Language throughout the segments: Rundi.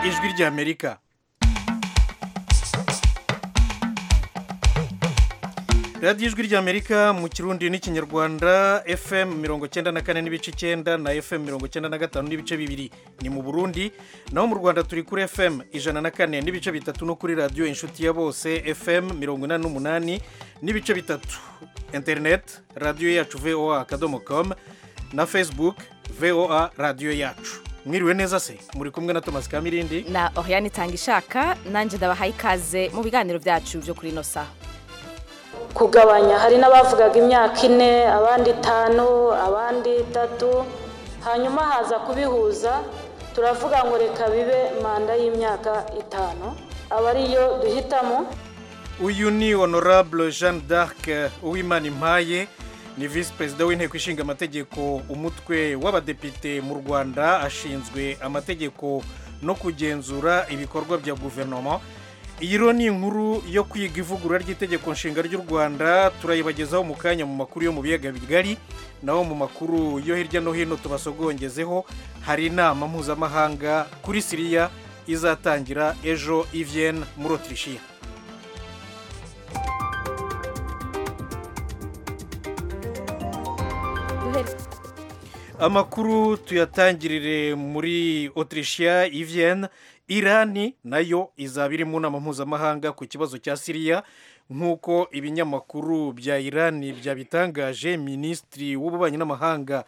ijwi ry'amerika radiyo ijwi ry'amerika mu kirundi n'ikinyarwanda fm mirongo cyenda na kane n'ibice icyenda na fm mirongo cyenda na gatanu n'ibice bibiri ni mu burundi naho mu rwanda turi kuri fm ijana na kane n'ibice bitatu no kuri radiyo inshuti ya bose fm mirongo inani n'umunani n'ibice bitatu interineti radiyo yacu voa akadomo komu na facebook voa radiyo yacu mwiriwe neza se muri kumwe na thomas kamirindi na Oriane Tangishaka nanjye ndabahaye ikaze mu biganiro byacu byo kuri ino saha kugabanya hari n'abavugaga imyaka ine abandi itanu abandi itatu hanyuma haza kubihuza turavuga ngo reka bibe manda y'imyaka itanu aba ariyo duhitamo uyu ni honorable jeanne d'arc uwimana impaye ni visi perezida w'inteko ishinga amategeko umutwe w'abadepite mu rwanda ashinzwe amategeko no kugenzura ibikorwa bya guverinoma iyi rero ni inkuru yo kwiga ivugurura ry'itegeko nshinga ry'u rwanda turayibagezaho mu kanya mu makuru yo mu biyaga bigari naho mu makuru yo hirya no hino tubasogongezeho hari inama mpuzamahanga kuri siriya izatangira ejo i Vienne muri otirishiya amakuru tuyatangirire muri otirishiya i Vienne irani nayo izaba iri mu nama mpuzamahanga ku kibazo cya siriya nk'uko ibinyamakuru bya irani byabitangaje minisitiri w'ububanyi n'amahanga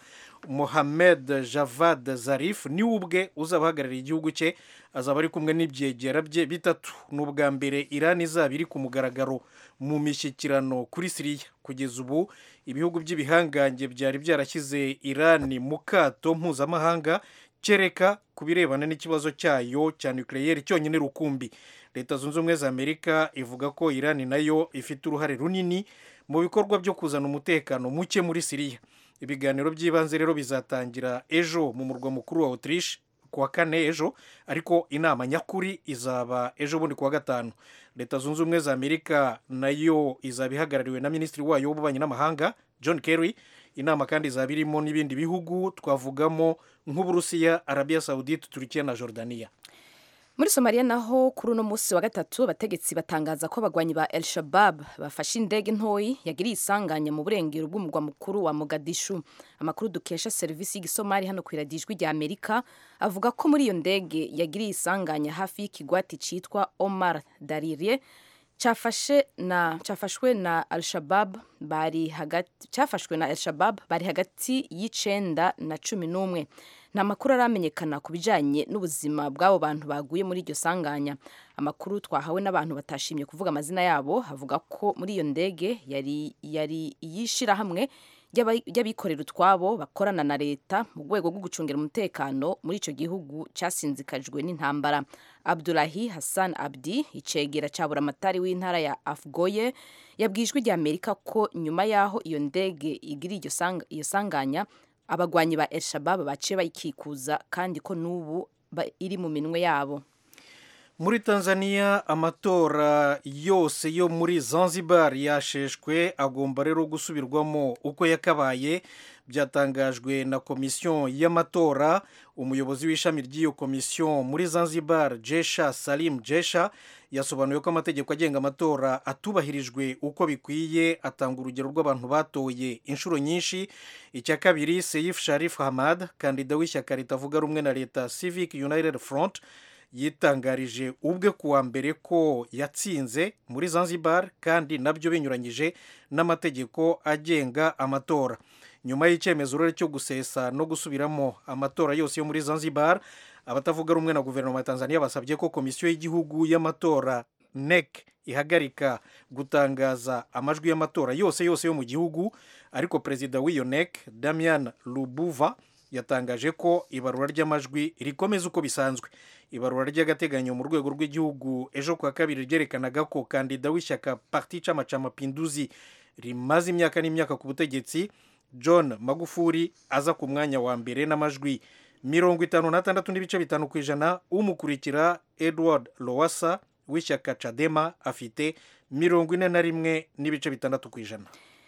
mohamed javad zarif niwe ubwe uzaba ahagarariye igihugu cye azaba ari kumwe n'ibyegera bye bitatu ni ubwa mbere irani izaba iri ku mugaragaro mu mishyikirano kuri siriya kugeza ubu ibihugu by'ibihangange byari byarashyize irani mu kato mpuzamahanga kereka ku birebana n'ikibazo cyayo cya nukiliyeri cyonyine rukumbi leta zunze ubumwe za amerika ivuga ko irani nayo ifite uruhare runini mu bikorwa byo kuzana umutekano muke muri siriya ibiganiro by'ibanze rero bizatangira ejo mu murwa mukuru wa autriche ku wa kane ejo ariko inama nyakuri izaba ejo bundi ku wa gatanu leta zunze ubumwe za amerika nayo izaba ihagarariwe na minisitiri wayo w'ububanyi n'amahanga john kerry inama kandi izaba irimo n'ibindi bihugu twavugamo nk'uburusiya arabiya sawudite turikiya na jordaniya muri somaliya naho kuri uno munsi wa gatatu abategetsi batangaza ko abagwanyi ba el shabab bafashe indege ntoyi yagiriye isanganya mu burengero bw'umurwa mukuru wa mogadishu amakuru dukesha serivisi y'igisomali hano ku iradijwi rya amerika avuga ko muri iyo ndege yagiriye isanganya hafi y'ikigwati cyitwa omar darire cyafashe na cyafashwe na al-shabab bari hagati cyafashwe na al-shabab bari hagati y'icenda na cumi n'umwe nta makuru aramenyekana ku bijyanye n'ubuzima bw'abo bantu baguye muri iryo sanganya amakuru twahawe n'abantu batashimye kuvuga amazina yabo havuga ko muri iyo ndege yari yari iy'ishyirahamwe ry'abikorera utwabo bakorana na leta mu rwego rwo gucungira umutekano muri icyo gihugu cyasinzikajwe n'intambara abdulahi hassan abdi icegera cya buramatari w'intara ya afgoye yabwijwe rya amerika ko nyuma y'aho iyo ndege igiriye iyo sanganya abagwanyi ba el shabab baciye bayikikuza kandi ko n'ubu iri mu minwe yabo muri tanzania amatora yose yo muri zanzibar yasheshwe agomba rero gusubirwamo uko yakabaye byatangajwe na komisiyo y'amatora umuyobozi w'ishami ry'iyo komisiyo muri zanzibar jesha salim jesha yasobanuye ko amategeko agenga amatora atubahirijwe uko bikwiye atanga urugero rw'abantu batoye inshuro nyinshi icya kabiri seyif sharif hamad kandida w'ishyaka ritavuga rumwe na leta civic united front yitangarije ubwe kuwa mbere ko yatsinze muri zanzibar kandi nabyo binyuranyije n'amategeko agenga amatora nyuma y'icyemezo rero cyo gusesa no gusubiramo amatora yose yo muri zanzibar abatavuga rumwe na guverinoma ya tanzania basabye ko komisiyo y'igihugu y'amatora nec ihagarika gutangaza amajwi y'amatora yose yose yo mu gihugu ariko perezida w'iyo nec damian lubuva yatangaje ko ibarura ry'amajwi rikomeza uko bisanzwe ibarura ry'agateganyo mu rwego rw'igihugu ejo kuwa kabiri ryerekanaga ko kandida w'ishyaka parti chama cha mapinduzi rimaze imyaka n'imyaka ku butegetsi john magufuri aza ku mwanya wa mbere n'amajwi mirongo itanu n'atandatu n'ibice bitanu ku ijana umukurikira edward lowasa w'ishyaka cadema afite mirongo ine na rimwe n'ibice bitandatu ku ijana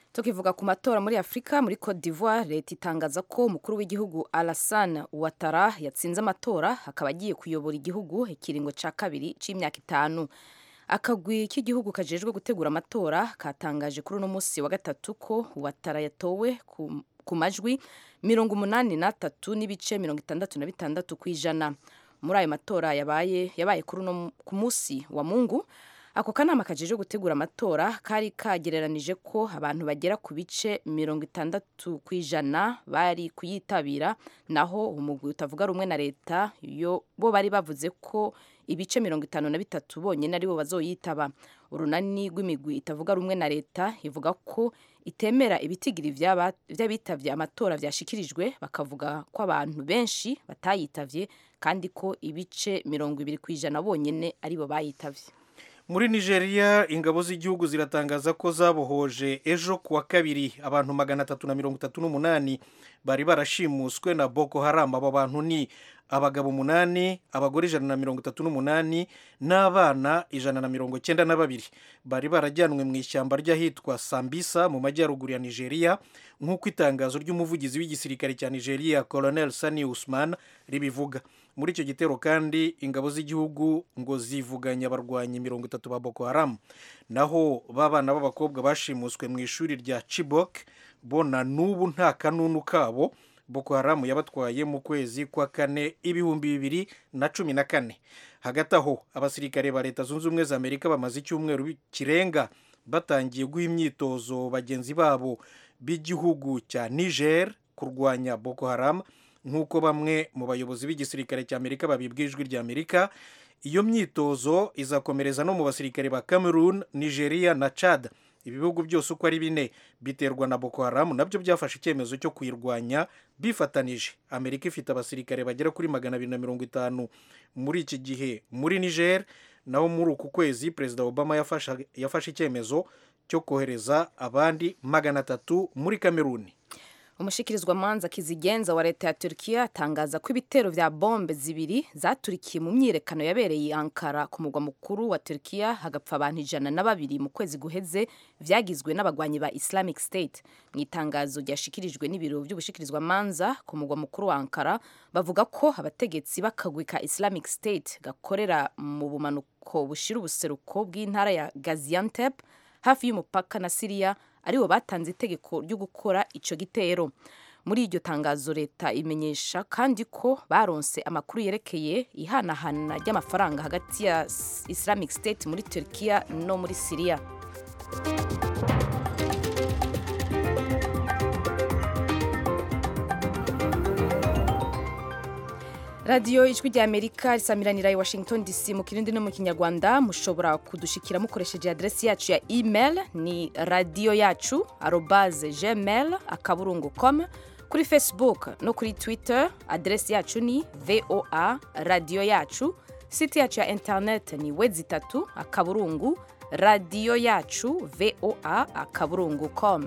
tukivuga ku matora muri afurika muri cote d'ivoire leta itangaza ko umukuru w'igihugu alassane ouattara yatsinze amatora akaba agiye kuyobora igihugu ikiringo cya kabiri cy'imyaka itanu akagwi k'igihugu kajejwe gutegura amatora katangaje kuri uno munsi wa gatatu ko ouattara yatowe ku, ku majwi mirongo umunani n'atatu n'ibice mirongo itandatu na bitandatu ku ijana muri ayo matora yabaye yabaye kuri uno ku munsi wa mungu ako kanama kajeje gutegura amatora kari kagereranije ko abantu bagera ku bice mirongo itandatu ku ijana bari kuyitabira naho umugwi utavuga rumwe na leta yo bo bari bavuze ko ibice mirongo itanu na bitatu bonyine aribo bazoyitaba urunani rw'imigwi itavuga rumwe na leta ivuga ko itemera ibitigiri vy'abitavye amatora vyashikirijwe bakavuga ko abantu benshi batayitavye kandi ko ibice mirongo ibiri ku ijana bonyene aribo bayitavye muri nigeria ingabo z'igihugu ziratangaza ko zabohoje ejo ku wa kabiri abantu magana atatu na mirongo itatu n'umunani bari barashimuswe na boko haram abo bantu ni abagabo umunani abagore ijana na mirongo itatu n'umunani n'abana ijana na mirongo cyenda na babiri bari barajyanwe mu ishyamba ry'ahitwa sambisa mu majyaruguru ya nigeria nk'uko itangazo ry'umuvugizi w'igisirikare cya nigeria colonel sani usman ribivuga muri icyo gitero kandi ingabo z'igihugu ngo zivuganye abarwanyi mirongo itatu ba boko haram naho b'abana b'abakobwa bashimuswe mu ishuri rya chibok bo na n'ubu nta kanunu kabo boko haram yabatwaye mu kwezi kwa kane ibihumbi bibiri na cumi na kane hagati aho abasirikare ba leta zunze ubumwe za amerika bamaze icyumweru kirenga batangiye guha imyitozo bagenzi babo b'igihugu cya niger kurwanya boko haram nk'uko bamwe mu bayobozi b'igisirikare cya amerika babibwa ijwi rya amerika iyo myitozo izakomereza no mu basirikare ba cameroon nigeria na chad ibihugu byose uko ari bine biterwa na boko haram nabyo byafashe icyemezo cyo kuyirwanya bifatanije amerika ifite abasirikare bagera kuri magana abiri na mirongo itanu muri iki gihe muri niger naho muri uku kwezi perezida obama yafashe icyemezo cyo kohereza abandi magana atatu muri kameruni umushikirizwamanza kizigenza wa leta ya Turkiya atangaza ko ibitero vya bombe zibiri zaturikiye mu myiyerekano yabereye Ankara ku mugwa mukuru wa Turkiya hagapfa abantu ijana na babiri mu kwezi guheze vyagizwe n'abagwanyi ba Islamic State mu itangazo ryashikirijwe n'ibiro vy'ubushikirizwamanza ku mugwa mukuru wa Ankara bavuga ko abategetsi b'akagwi ka Islamic State gakorera mu bumanuko bushira ubuseruko bw'intara ya Gaziantep hafi y'umupaka na Syria aribo batanze itegeko ryo gukora icyo gitero muri iryo tangazo leta imenyesha kandi ko baronse amakuru yerekeye ihanahana ry'amafaranga hagati ya Islamic State muri Turkiya no muri Syria radiyo ijwi rya amerika risamiranira i washington dc mu kirundi no mu kinyarwanda mushobora kudushikira mukoresheje aderesi yacu ya email ni radiyo yacu arobaze gmail akaburungu com kuri facebook no kuri twitter aderesi yacu ni voa radiyo yacu site yacu ya internet ni wezi itatu akaburungu radiyo yacu voa akaburungu com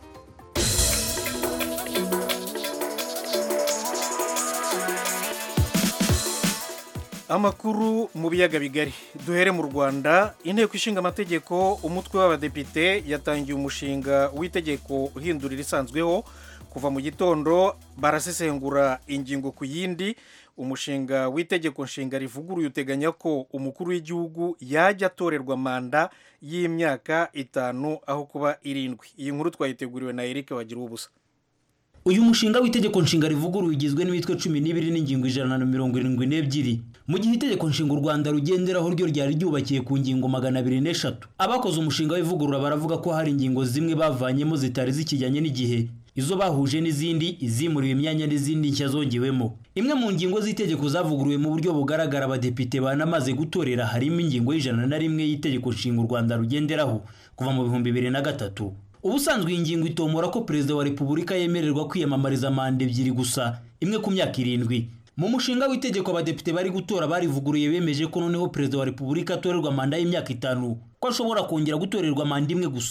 amakuru mu biyaga bigari duhere mu rwanda inteko ishinga amategeko umutwe w'abadepite yatangiye umushinga w'itegeko uhindurira isanzweho kuva mu gitondo barasesengura ingingo ku yindi umushinga w'itegeko nshinga rivuguruye uteganya ko umukuru w'igihugu yajya atorerwa manda y'imyaka itanu aho kuba irindwi iyi nkuru twayiteguriwe na eric wagira ubusa uyu mushinga w'itegeko nshinga rivuguruye ugizwe n'imitwe cumi n'ibiri n'ingingo ijana na mirongo irindwi n'ebyiri mu gihe itegeko nshinga u rwanda rugenderaho ryo ryari ryubakiye ku ngingo magana abiri n'eshatu abakoze umushinga w'ivugurura baravuga ko hari ingingo zimwe bavanyemo zitari zikijyanye n'igihe izo bahuje n'izindi izimuriwe imyanya n'izindi nshya zongewemo imwe mu ngingo z'itegeko zavuguruwe mu buryo bugaragara abadepite banamaze gutorera harimo ingingo y'ijana na rimwe y'itegeko nshinga u rwanda rugenderaho kuva mu bihumbi bibiri na gatatu ubusanzwe iyi ngingo itomora ko perezida wa repubulika yemererwa kwiyamamariza manda ebyiri gusa imwe ku myaka irindwi mu mushinga w'itegeko abadepite bari gutora barivuguruye bemeje ko noneho perezida wa repubulika atorerwa manda y'imyaka itanu ko ashobora kongera gutorerwa manda imwe gusa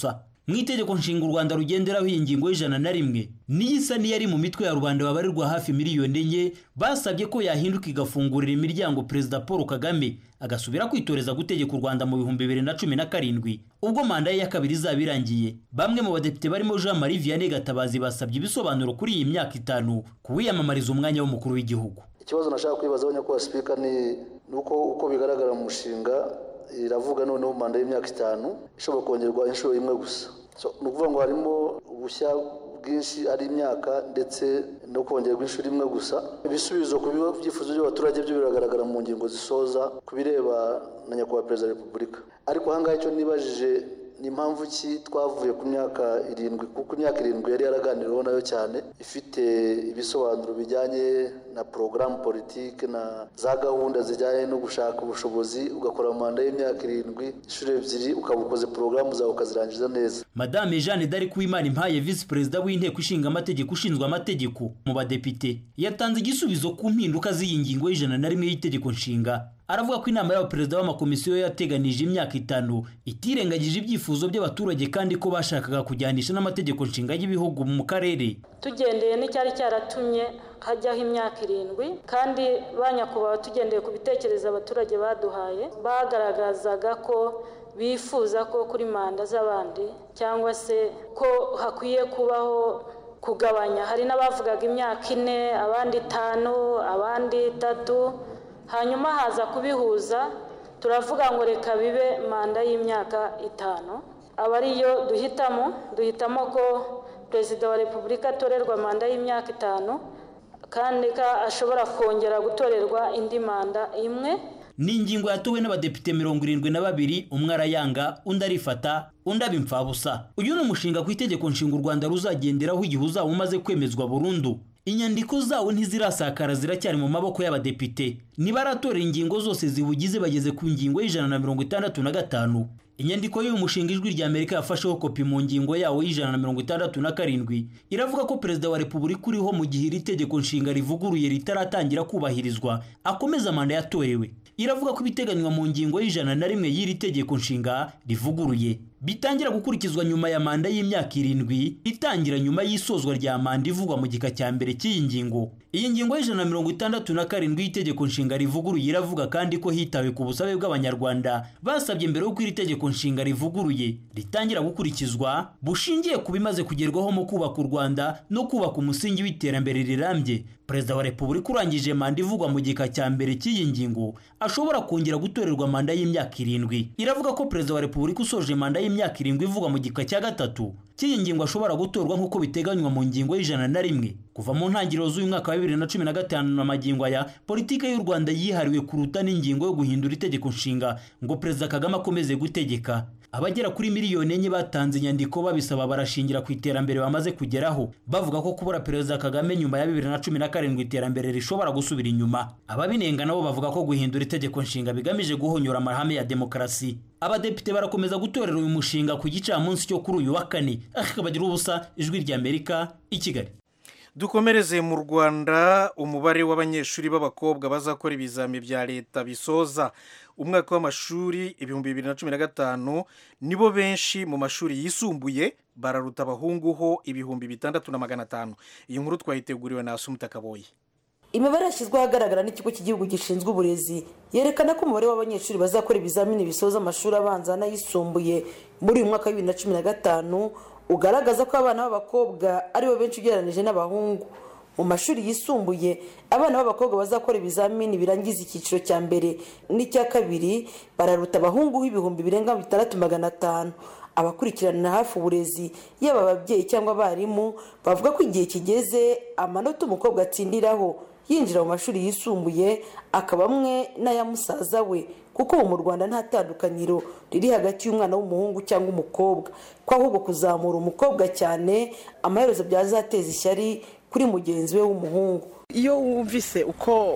mu itegeko nshinga u rwanda rugenderaho iyi ngingo y'ijana na rimwe niyo isa n'iyari mu mitwe ya rubanda babarirwa hafi miliyoni enye basabye ko yahinduka igafungurira imiryango perezida paul kagame agasubira kwitoreza gutegeka u rwanda mu bihumbi bibiri na cumi na karindwi ubwo manda ye ya kabiri izaba irangiye bamwe mu badepite barimo jean marie vianney gatabazi basabye ibisobanuro kuri iyi myaka itanu ku wiyamamariza umwanya w'umukuru w'igihugu ikibazo nashaka kwibazaho nyakubahwa sipika ni uko uko bigaragara mu mushinga iravuga noneho manda y'imyaka itanu ishobora kongerwa inshuro imwe gusa ni ukuvuga ngo harimo ubushya bwinshi ari imyaka ndetse no kongerwa inshuro imwe gusa ibisubizo ku byifuzo by'abaturage byo biragaragara mu ngingo zisoza ku bireba na nyakubahwa perezida wa repubulika ariko ahangaha icyo nibajije ni impamvu ki twavuye ku myaka irindwi kuko imyaka irindwi yari yaraganiriweho nayo cyane ifite ibisobanuro bijyanye na porogaramu politiki na za gahunda zijyanye no gushaka ubushobozi ugakora manda y'imyaka irindwi inshuro ebyiri ukaba ukoze porogaramu zawe ukazirangiza neza madame jeanne d'arc uwimana impaye visi perezida w'inteko ishinga amategeko ushinzwe amategeko mu badepite yatanze igisubizo ku mpinduka z'iyi ngingo y'ijana na rimwe y'itegeko nshinga aravuga ko inama y'abaperezida b'amakomisiyo yateganije imyaka itanu itirengagije ibyifuzo by'abaturage kandi ko bashakaga kujyanisha n'amategeko nshinga y'ibihugu mu karere tugendeye n'icyari cyaratumye hajyaho imyaka irindwi kandi ba nyakubahwa tugendeye ku bitekerezo abaturage baduhaye bagaragazaga ko bifuza ko kuri manda z'abandi cyangwa se ko hakwiye kubaho kugabanya hari n'abavugaga imyaka ine abandi itanu abandi itatu hanyuma haza kubihuza turavuga ngo reka bibe manda y'imyaka itanu aba ariyo duhitamo duhitamo ko perezida wa repubulika atorerwa manda y'imyaka itanu kandi ko ashobora kongera gutorerwa indi manda imwe ni ingingo yatowe n'abadepite mirongo irindwi na babiri umwe arayanga undi arifata undi aba imfabusa uyu ni umushinga ku itegeko nshinga u rwanda ruzagenderaho igihe uzaba umaze kwemezwa burundu inyandiko zawo ntizirasakara ziracyari mu maboko y'abadepite nibaratora ingingo zose ziwugize bageze ku ngingo y'ijana na mirongo itandatu na gatanu inyandiko y'uyu mushinga ijwi rya amerika yafasheho kopi mu ngingo yawo y'ijana na mirongo itandatu na karindwi iravuga ko perezida wa repubulika uriho mu gihe iri tegeko nshinga rivuguruye ritaratangira kubahirizwa akomeza manda yatorewe iravuga ko ibiteganywa mu ngingo y'ijana na rimwe y'iri tegeko nshinga rivuguruye bitangira gukurikizwa nyuma ya manda y'imyaka irindwi itangira nyuma y'isozwa rya manda ivugwa mu gika cya mbere cy'iyi ngingo iyi ngingo y'ijana na mirongo itandatu na karindwi y'itegeko nshinga rivuguruye iravuga kandi ko hitawe ku busabe bw'abanyarwanda basabye mbere y'uko iri tegeko nshinga rivuguruye ritangira gukurikizwa bushingiye ku bimaze kugerwaho mu kubaka u rwanda no kubaka umusingi w'iterambere rirambye perezida wa repubulika urangije manda ivugwa mu gika cya mbere cy'iyi ngingo ashobora kongera gutorerwa manda y'imyaka irindwi iravuga ko perezida wa repubulika usoje manda y'imyaka irindwi ivugwa mu gika cya gatatu cy'iyi ngingo ashobora gutorwa nk'uko biteganywa mu ngingo y'ijana na rimwe kuva mu ntangiriro z'uyu mwaka wa bibiri na cumi na gatanu na magingo aya politiki y'u rwanda yihariwe kuruta n'ingingo yo guhindura itegeko nshinga ngo perezida kagame akomeze gutegeka abagera kuri miliyoni enye batanze inyandiko babisaba barashingira ku iterambere bamaze kugeraho bavuga ko kubura perezida kagame nyuma ya bibiri na cumi na karindwi iterambere rishobora gusubira inyuma ababinenga nabo bavuga ko guhindura itegeko nshinga bigamije guhonyora amahame ya demokarasi abadepite barakomeza gutorera uyu mushinga ku gicamunsi cyo kuri uyu wa kane akabagira ubusa ijwi ry'amerika i kigali dukomereze mu rwanda umubare w'abanyeshuri b'abakobwa bazakora ibizami bya leta bisoza umwaka w'amashuri ibihumbi bibiri na cumi na gatanu nibo benshi mu mashuri yisumbuye bararuta abahungu ho ibihumbi bitandatu na magana atanu iyi nkuru twayiteguriwe na asumuta kaboye imibare yashyizweho ahagaragara n'ikigo cy'igihugu gishinzwe uburezi yerekana ko umubare w'abanyeshuri bazakora ibizamini bisoza amashuri abanza n'ayisumbuye muri uyu mwaka wa bibiri na cumi na gatanu ugaragaza ko abana b'abakobwa aribo benshi ugereranyije n'abahungu mu mashuri yisumbuye abana b'abakobwa bazakora ibizamini birangiza icyiciro cya mbere n'icya kabiri bararuta abahungu ibihumbi birenga bitandatu magana atanu abakurikirana hafi uburezi yaba ababyeyi cyangwa abarimu bavuga ko igihe kigeze amanota umukobwa atsindiraho yinjira mu mashuri yisumbuye akaba amwe n'aya musaza we kuko ubu mu rwanda nta tandukaniro riri hagati y'umwana w'umuhungu cyangwa umukobwa ko ahubwo kuzamura umukobwa cyane amaherezo byazateza ishyari kuri mugenzi we w'umuhungu iyo wumvise uko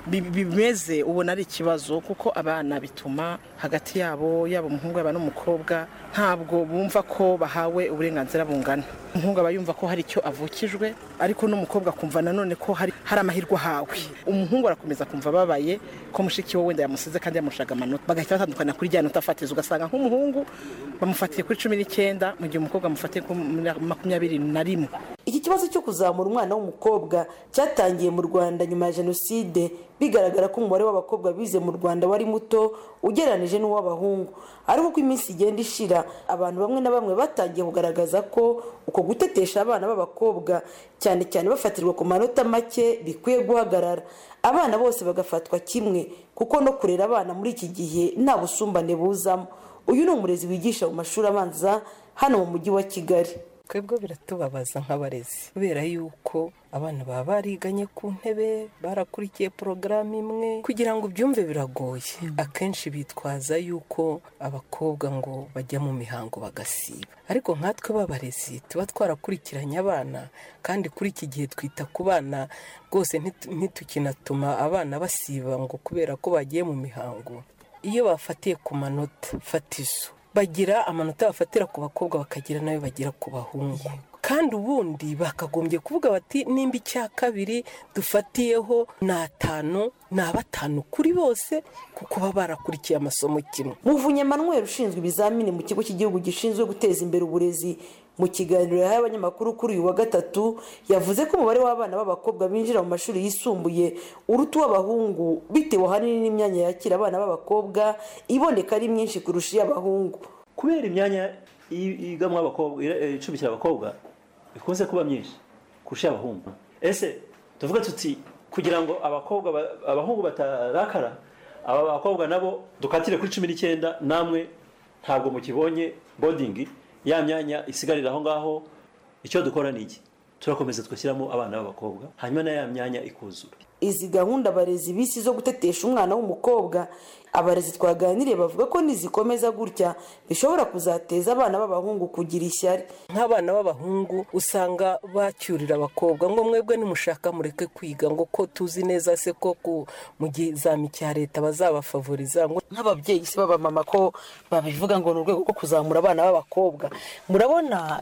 bi- bimeze ubona ari ikibazo kuko abana bituma hagati yabo yaba umuhungu yaba n'umukobwa ntabwo bumva ko bahawe uburenganzira bungana umuhungu aba yumva ko hari icyo avukijwe ariko n'umukobwa akumva nanone ko hari hari amahirwe ahawe umuhungu arakomeza kumva ababaye ko mushiki we wenda yamusize kandi yamushaga amanota bagahita batandukana kuri rya nota fatizo ugasanga nk'umuhungu bamufatiye kuri cumi n'icyenda mu gihe umukobwa amufatiye kuri makumyabiri na rimwe iki kibazo cyo kuzamura umwana w'umukobwa cyatangiye mu rwanda nyuma ya jenoside bigaragara ko umubare w'abakobwa bize mu rwanda wari muto ugereranije n'uw'abahungu ariko uko iminsi igenda ishira abantu bamwe na bamwe batangiye kugaragaza ko uko gutetesha abana b'abakobwa cyane cyane bafatirwa ku manota make bikwiye guhagarara abana bose bagafatwa kimwe kuko no kurera abana muri iki gihe nta busumbane buzamo uyu ni umurezi wigisha mu mashuri abanza hano mu mujyi wa kigali twebwe biratubabaza nk'abarezi kubera yuko abana baba bariganye ku ntebe barakurikiye porogaramu imwe kugira ngo ubyumve biragoye akenshi bitwaza yuko abakobwa ngo bajya mu mihango bagasiba ariko nkatwe b'abarezi tuba twarakurikiranye abana kandi kuri iki gihe twita ku bana rwose ntitu- ntitukinatuma abana basiba ngo kubera ko bagiye mu mihango iyo bafatiye ku manota fatizo bagira amanota bafatira ku bakobwa bakagira nayo bagira ku bahungu kandi ubundi bakagombye kuvuga bati nimba icya kabiri dufatiyeho ni atanu ni abatanu kuri bose kuko baba barakurikiye amasomo kimwe muvunye manuel ushinzwe ibizamini mu kigo cy'igihugu gishinzwe guteza imbere uburezi mu kiganiro yahaye abanyamakuru kuri uyu wa gatatu yavuze ko umubare w'abana b'abakobwa binjira mu mashuri yisumbuye uruta uw'abahungu bitewe ahanini n'imyanya yakira abana b'abakobwa iboneka ari myinshi kurusha iy'abahungu kubera imyanya i- igamwa abakobwa ira- icumbikira abakobwa ikunze kuba myinshi kurusha abahungu ese tuvuga tuti kugira ngo abakobwa ba- abahungu batarakara aba bakobwa nabo dukatire kuri cumi n'icyenda namwe ntabwo mukibonye bodingi ya myanya isigarira aho ngaho icyo dukora ni iki turakomeza tugashyiramo abana b'abakobwa hanyuma na ya myanya ikuzura izi gahunda abarezi bisi zo gutetesha umwana w'umukobwa abarezi twaganiriye bavuga ko nizikomeza gutya bishobora kuzateza abana b'abahungu kugira ishyari nk'abana b'abahungu usanga bacyurira abakobwa ngo mwebwe nimushaka mureke kwiga ngo ko tuzi neza se ko ku- mu gizami cya leta bazabafavoriza ngo nk'ababyeyi se b'abamama ko babivuga ngo ni urwego rwo kuzamura abana b'abakobwa murabona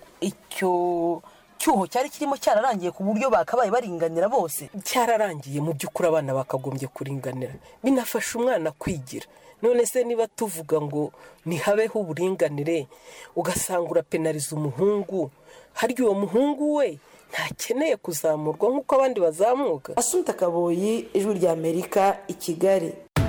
icyo cyuho cyari kirimo cyararangiye ku buryo bakabaye baringanira bose cyararangiye mu by'ukuri abana bakagombye kuringanira binafasha umwana kwigira none se niba tuvuga ngo ntihabeho uburinganire ugasanga urapenariza umuhungu harya uwo muhungu we ntakeneye kuzamurwa nk'uko abandi bazamuka asunta kaboyi ijwi rya amerika i kigali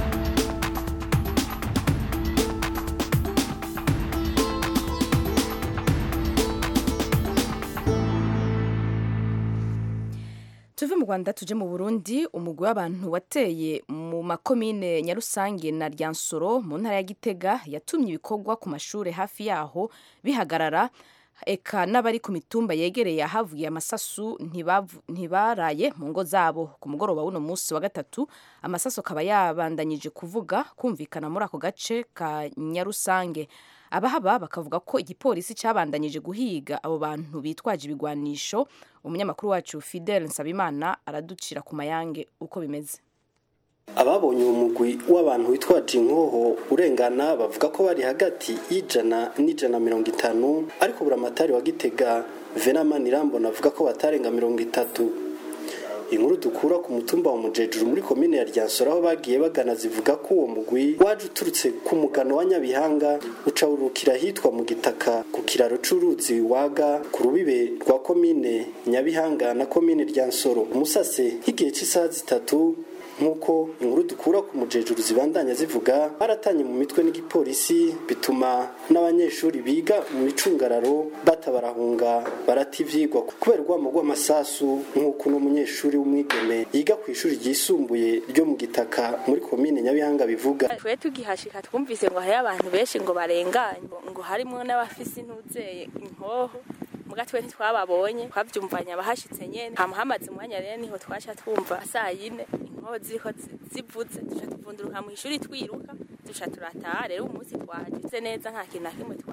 tuve mu rwanda tuje mu burundi umugwi w'abantu wateye mu makomine nyarusange na ryansoro mu ntara ya gitega yatumye ibikorwa ku mashuri hafi yaho bihagarara eka n'abari ku mitumba yegereye ahavuye amasasu ntibavu- ntibaraye mu ngo zabo ku mugoroba w'uno munsi wa gatatu amasasu akaba yabandanyije kuvuga kumvikana muri ako gace ka nyarusange abahaba bakavuga ko igipolisi cyabandanyije guhiga abo bantu bitwaje ibigwanisho umunyamakuru wacu fidel nsabimana araducira ku mayange uko bimeze ababonye uwo mugwi w'abantu witwaje inkoho urengana bavuga ko bari hagati y'ijana n'ijana mirongo itanu ariko buramatari wa gitega venamani irambona avuga ko batarenga mirongo itatu inkuru dukura ku mutumba wa mujejuru muri komine ya ryansoro aho bagiye bagana zivuga ko uwo mugwi waje uturutse ku mugano wa nyabihanga uca urukira ahitwa mu gitaka ku kiraro c'uruzi waga ku rubibe rwa komine nyabihanga na komine ryansoro umusase nk'igihe cy'isaha zitatu nk'uko inkuru dukura ku mujejuru zibandanya zivuga baratanye mu mitwe n'igipolisi bituma n'abanyeshuri biga mu micungararo batabarahunga barata ivyigwa kubera urwamo rw'amasasu nk'uko uno munyeshuri w'umwigeme yiga ku ishuri ryisumbuye ryo mu gitaka muri komine nyabihanga bivuga twe tugihashika twumvise ngo hariyo abantu benshi ngo barenganye ngo harimo n'abafise intuzeye inkoho muga twe ntitwababonye twavyumvanye abahashitse nyene hama hamaze umwanya rero niho twaca twumva saa yine inkoho ziriko zi- zivuze duca tuvunduruka mu ishuri twiruka duca turataha rero umunsi twagize neza nta kintu na kimwe twabonye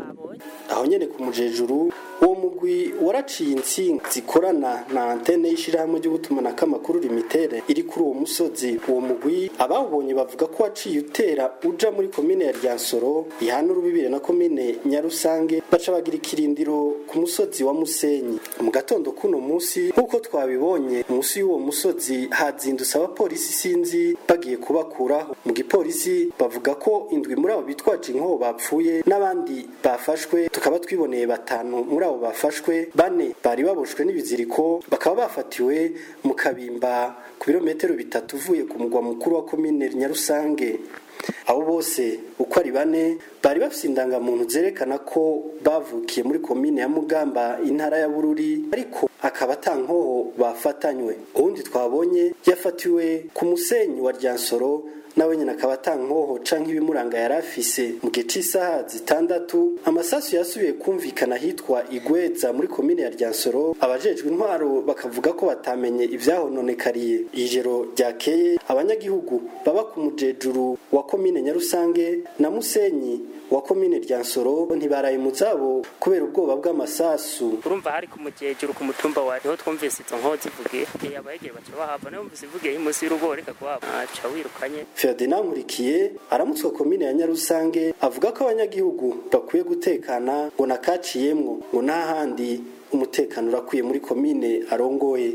aho nyene ku mujejuru uwo mugwi waraciye insinga zikorana na antene y'ishirahamwe ry'ugutumanako amakuru limitere iri kuri uwo musozi uwo mugwi abawubonye bavuga ko waciye utera uja muri komine ya ryansoro ihana urubibire na komine nyarusange baca bagira ikirindiro ku musozi wa musenyi mu gatondo k'uno musi nk'uko twabibonye munsi y'uwo musozi hazindutse abapolisi sinzi bagiye kubakuraho mu gipolisi bavuga ko indwi muri abo bitwaje inkoho bapfuye n'abandi bafashwe tukaba twiboneye batanu muri abo bafashwe bane bari baboshwe n'ibiziriko bakaba bafatiwe mu kabimba ku birometero bitatu uvuye ku mugwa mukuru wa komine nyarusange abo bose uko ari bane bari bafite indangamuntu zerekana ko bavukiye muri komine ya mugamba intara ya bururi ariko akaba atankoho bafatanywe uwundi twabonye yafatiwe ku musenyi wa ryansoro nawe nyine akaba atankoho canke ibimuranga yari afise mu gihe c'isaha zitandatu amasasu yasubiye kumvikana hitwa igweza muri komine ya ryansoro abajejwe intwaro bakavuga ko batamenye ivyahononekariye ijoro ryakeye abanyagihugu baba ku mujejuru wa komine nyarusange na musenyi wa komine ryansoro ntibaraye mu zabo kubera ubwoba bw'amasasu urumva hari ku mujejuru ku mutumba wa niho twumvise izo nkozi zivugiye abahegere baca bahava nayo mvise ivugiye munsi y'urugo reka kuhava aca wirukanye Ferdinand Nkurikiye aramutswa komine ya Nyarusange avuga ko abanyagihugu bakwiye gutekana ngo nakaciyemwo ngo n'ahandi umutekano urakwiye muri komine arongoye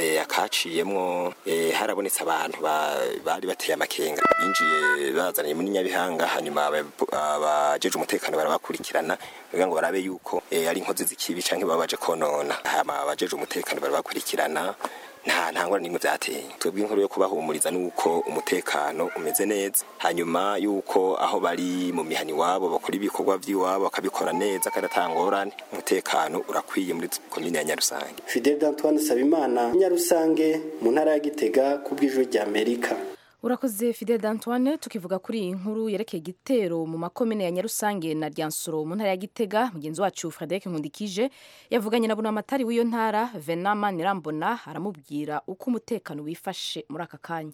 akaciyemwo harabonetse abantu bari bateye amakenga binjiye bazaniye muri nyabihanga hanyuma abajeje umutekano barabakurikirana kugira ngo barabe yuko ari inkozi z'ikibi canke baba baje konona hama abajeje umutekano barabakurikirana nta ntangwa n'imwe byateye twebwe inkuru yo kubahumuriza nuko umutekano umeze neza hanyuma yuko aho bari mu mihani wabo bakora ibikorwa by'iwabo bakabikora neza kandi atangorane umutekano urakwiye muri komine ya Nyarusange Fidel Antoine Sabimana Nyarusange mu ntara ya Gitega ku bw'ijwi rya Amerika urakoze fidel d'antoine tukivuga kuri iyi nkuru yerekeye igitero mu makomine ya nyarusange na ryansoro mu ntara ya gitega mugenzi wacu frederic nkundikije yavuganye na bunamatari w'iyo ntara venama nirambona aramubwira uko umutekano wifashe muri aka kanya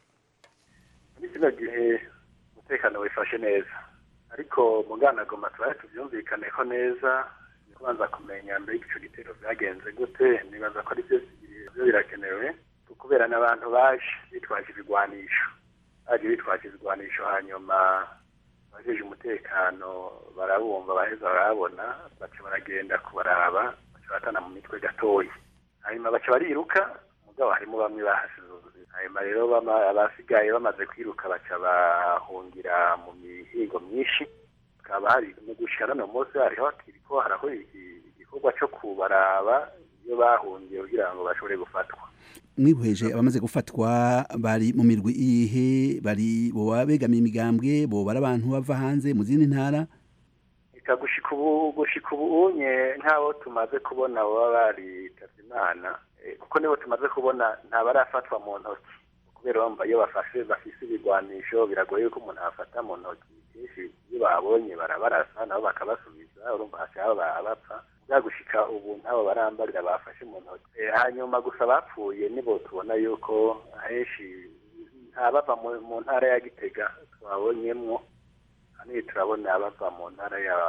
muri kino gihe umutekano wifashe neza ariko mu nganagoma tubaye tubyumvikaneho neza ni kubanza kumenya mbere y'icyo gitero byagenze gute nibaza ko ari byo birakenewe kubera n'abantu baje bitwaje ibigwanisho baje bitwaje ibigwanisho hanyuma abajeje umutekano barabumva baheza barabona baca baragenda kubaraba baca batana mu mitwe gatoya hanyuma baca bariruka mugabo harimo bamwe bahasize ubuzima hanyuma rero abasigaye bamaze kwiruka baca bahungira mu mihingo myinshi hakaba hari mu gushika none munsi hariho kiriko haraho igikorwa co kubaraba iyo bahungiye kugira ngo bashobore gufatwa mwihweje abamaze gufatwa bari mu mirwi ihe bari boba begamiye imigambwe boba ari abantu bava hanze mu zindi ntara reka gushika ubu gushika ubu unye nk'abo tumaze kubona baba baritavye imana kuko nibo tumaze kubona ntabarafatwa mu ntoki kubera bamba iyo bafashe bafise ibigwanisho biragoye yuko umuntu afata mu ntoki kenshi iyo babonye barabarasa nabo bakabasubiza urumva hashaka bapfa byagushika ubu ntabo barambarira bafashe mu ntoki hanyuma gusa bapfuye nibo tubona yuko ahenshi ntabava mu ntara ya gitega twabonyemwo hano turabona abava mu ntara ya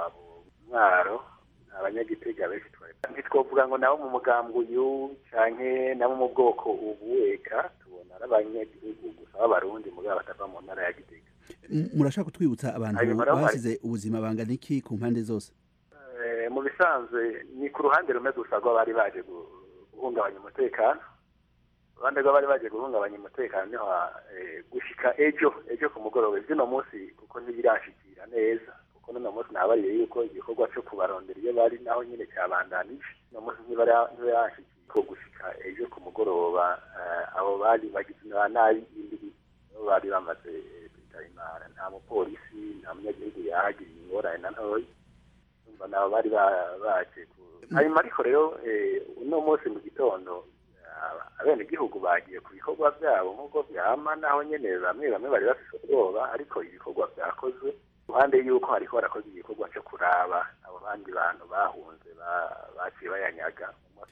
mwaro abanyagitega benshi ntitwovuga ngo nabo mu mugambwe uyu canke nabo mu bwoko ubu eka tubona ari abanyagihugu gusa b'abarundi mugabo batava mu ntara ya gitega murashaka kutwibutsa abantu basize ubuzima bangana iki ku mpande zose mu bisanzwe ni ku ruhande rumwe gusa rw'abari baje guhungabanya umutekano uruhande rw'abari baje guhungabanya umutekano niho gushika ejo ejo ku mugoroba iby'uno munsi kuko ntibirashikira neza kuko n'uno munsi nabariye yuko igikorwa cyo kubarondera iyo bari naho nyine cyabandanije uno munsi ntibirashikira ko gushika ejo ku mugoroba abo bari bagize na nabi imbiri nibo bari bamaze kwitaba imana nta mupolisi nta munyagihugu yahagiriye ingorane na ntoya nabo bari baje hanyuma ariko rero uno munsi mu gitondo abenegihugu bagiye ku bikorwa byabo nk'uko byama naho nyene bamwe bamwe bari bafise ubwoba ariko ibikorwa byakozwe ruhande y'uko hariko harakozwe igikorwa cyo kuraba abo bandi bantu bahunze baciye bayanyaga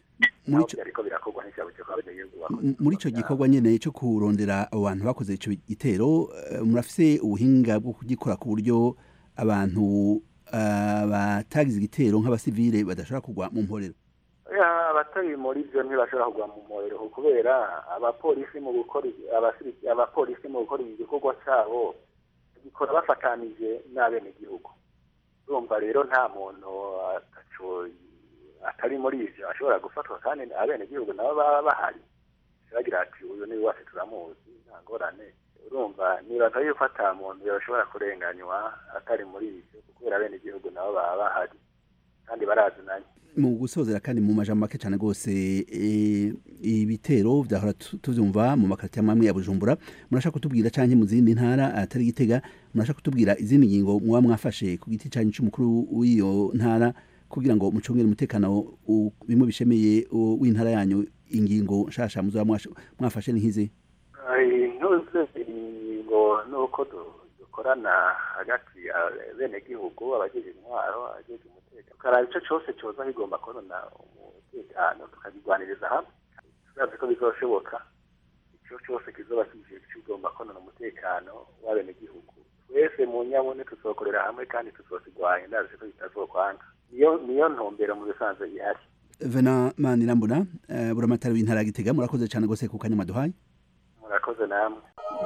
muri ico gikorwa nyene cyo kurondera abo bantu bakoze ico gitero murafise ubuhinga bwo kugikora ku buryo abantu ah, batagize igitero nk'abasivile badashobora kugwa mu mporero Ya, abatari muri byo ntibashobora kugwa mu muriro kubera abapolisi mu gukora abasiri- abapolisi mu gukora igikorwa cyabo gikora bafatanije n'abenegihugu urumva rero nta muntu ataco atari muri ivyo ashobora gufatwa kandi abenegihugu nabo baba bahari bagira ati uyu ni wacu turamuzi nta ngorane urumva nibaza yuko ata muntu yoshobora kurenganywa atari muri ivyo kubera abenegihugu nabo baba bahari kandi barazinanye mu gusozera kandi mu majambo make cyane rwose eh, ibitero vyahora tu- tuvyumva mu makaritiye amwe ya bujumbura murashaka kutubwira canke mu zindi ntara atari gitega murashaka kutubwira izindi ngingo muba mwafashe ku giti canyu c'umukuru w'iyo ntara kugira ngo mucungere umutekano u- bimwe bishemeye u- w'intara yanyu ingingo nshasha muzoba mwasha- mwafashe ni nk'izi intuze ingingo nuko du- dukorana hagati ya benegihugu abagize intwaro abagize umutekano tukaraba ico cose coza kigomba konona umutekano tukagirwaniriza hamwe turazi ko bizoshoboka ico cose kizoba kije kigomba konona umutekano w'abenegihugu twese mu nyabune tuzokorera hamwe kandi tuzokigwanya ndazi ko bitazokwanga niyo niyo ntumbero mu bisanzwe ihari vena manirambona uh, buramatari w'intara ya gitega murakoze cyane rwose ku kanya maduhaye murakoze namwe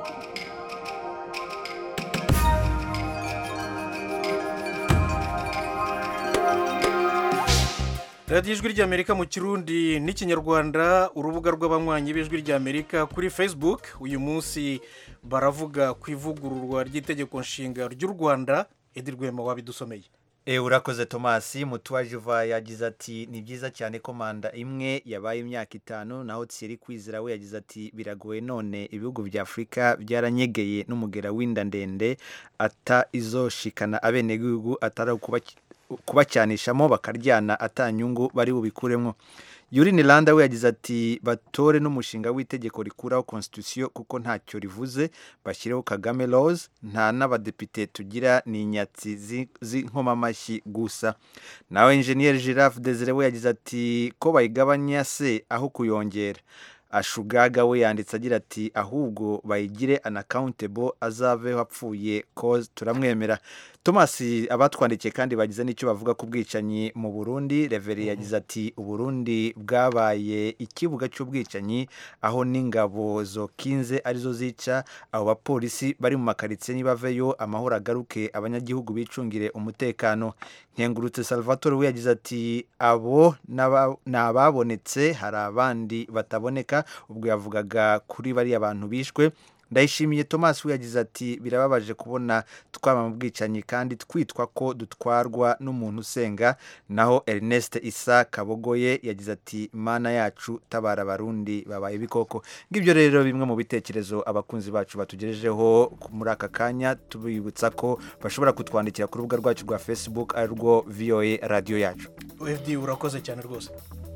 radiyo ijwi ry'amerika mu kirundi n'ikinyarwanda urubuga rw'abanywanyi b'ijwi ry'amerika kuri facebook uyu munsi baravuga ku ivugururwa ry'itegeko nshinga ry'u rwanda edi rwema wabidusomeye E, urakoze tomasi mutuwajiva yagize ati ni byiza cyane ko manda imwe yabaye imyaka itanu naho thierry kwizera we yagize ati biragoye none ibihugu bya afurika byaranyegeye n'umugera w'inda ndende ata izoshikana abenegihugu atari ukubaki- kubacyanishamo bakaryana atanyungu bari bubikuremo Yuri Landa we yagize ati batore n'umushinga w'itegeko rikuraho constitution kuko ntacyo rivuze bashyireho Kagame laws nta n'abadepite tugira ni inyatsi zi- z'inkomamashyi gusa nawe engineer Giraffe Desire we yagize ati ko bayigabanya se aho kuyongera ashugaga we yanditse agira ati ahubwo bayigire unaccountable azaveho apfuye cause turamwemera thomas abatwandikiye kandi bagize n'icyo bavuga ku bwicanyi mu burundi reveri yagize ati uburundi bwabaye ikibuga cy'ubwicanyi aho n'ingabo zokinze arizo zica abo bapolisi bari mu makaritsiye nibaveyo amahoro agaruke abanyagihugu bicungire umutekano nkengurutse salvatore we yagize ati abo n'aba- ni ababonetse hari abandi bataboneka ubwo yavugaga kuri bariya bantu bishwe ndayishimiye thomas we yagize ati birababaje kubona twaba mu bwicanyi kandi twitwa ko dutwarwa n'umuntu usenga naho ernest isa kabogoye yagize ati mana yacu tabara abarundi babaye ibikoko ngibyo rero bimwe mu bitekerezo abakunzi bacu batugejejeho muri aka kanya tubibutsa ko bashobora kutwandikira ku rubuga rwacu rwa facebook ari rwo voa radiyo yacu edi urakoze cyane rwose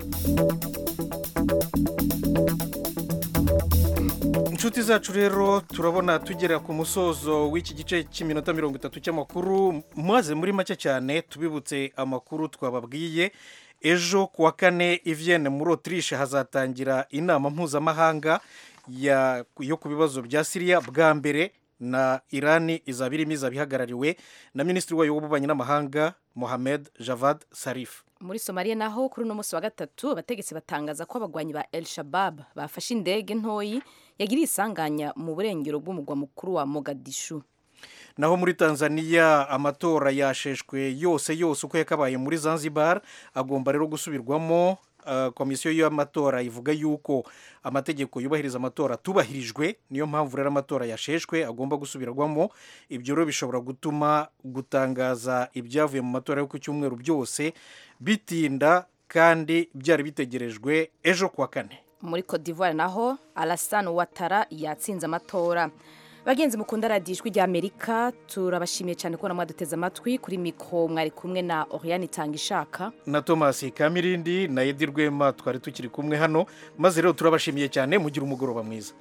inshuti zacu rero turabona tugera ku musozo w'iki gice cy'iminota mirongo itatu cy'amakuru maze muri make cyane tubibutse amakuru twababwiye ejo ku wa kane ivyene muri otirishe hazatangira inama mpuzamahanga ya- yo ku bibazo bya siriya bwa mbere na irani izaba irimo izaba ihagarariwe na minisitiri wayo w'ububanyi n'amahanga mohamed javad sarif muri somaliya naho kuri uno munsi wa gatatu abategetsi batangaza ko abagwanyi ba el shabab bafashe indege ntoyi yagiriye isanganya mu burengero bw'umugwa mukuru wa mogadishu naho muri tanzania amatora yasheshwe yose yose uko yakabaye muri zanzibar agomba rero gusubirwamo Uh, komisiyo y'amatora ivuga yuko amategeko yubahiriza amatora atubahirijwe niyo mpamvu rero amatora yasheshwe agomba gusubirwamo ibyo rero bishobora gutuma gutangaza ibyavuye mu matora yo ku cyumweru byose bitinda kandi byari bitegerejwe ejo kuwa kane muri Cote d'Ivoire naho Alassane Ouattara yatsinze amatora bagenzi mukunda radiyo ijwi ry'amerika turabashimiye cyane kubona mwaduteze amatwi kuri mikoro mwari kumwe na Oriane Itangishaka na thomas kamirindi na edi rwema twari tukiri kumwe hano maze rero turabashimiye cyane mugire umugoroba mwiza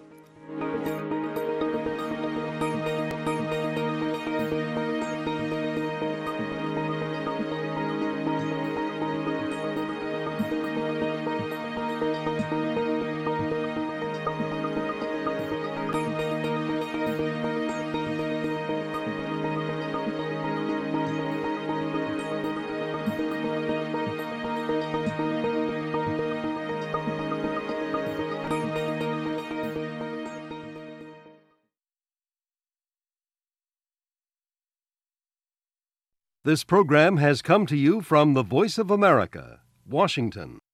This program has come to you from the Voice of America, Washington.